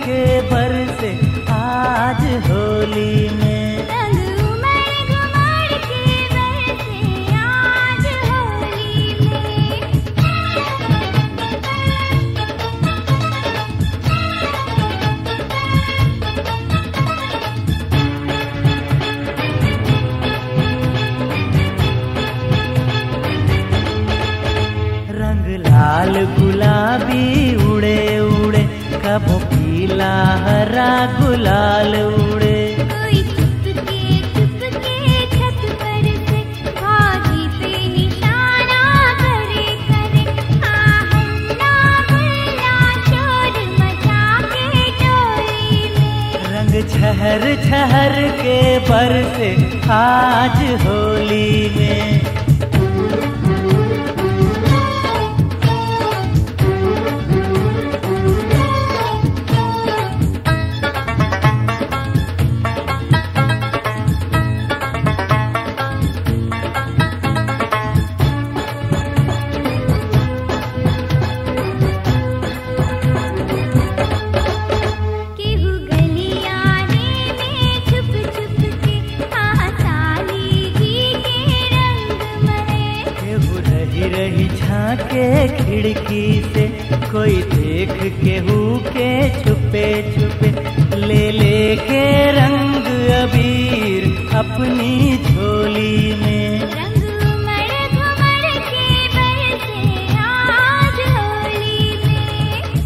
के बरसे आज होली में रंग उमड़ घुमड़ के बरसे आज होली में रंग लाल गुलाबी उड़े उड़े कबो पीला हरा गुलाल उड़े कोई चुपके चुपके छत पर से आगी पे निशाना करे करे आहन्ना गुल्ला शोर मचा के टोली में रंग छहर छहर के बरसे आज होली में केहू गलियाने में छुप छुप के आसाली जी के रंग मरे केहू रही रही झांके खिड़की से कोई देख केहू के छुपे छुपे ले ले के रंग अबीर अपनी झोली में रंग उमड़ घुमड़ के बरसे आज होली में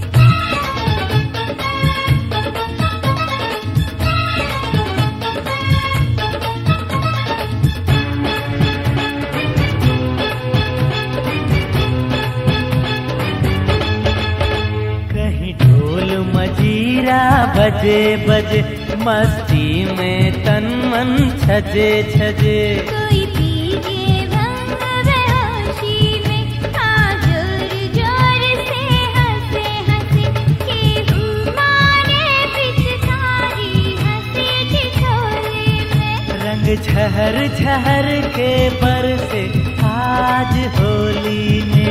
कहीं ढोल मजीरा बजे बजे मस्ती में तन मन छजे छजे कोई पीजे भंग बेहोशी में आ जोर जोर से हंसे हंसे केहू मारे पिचकारी हंसे ठिठोले में रंग छहर छहर के बरसे आज होली में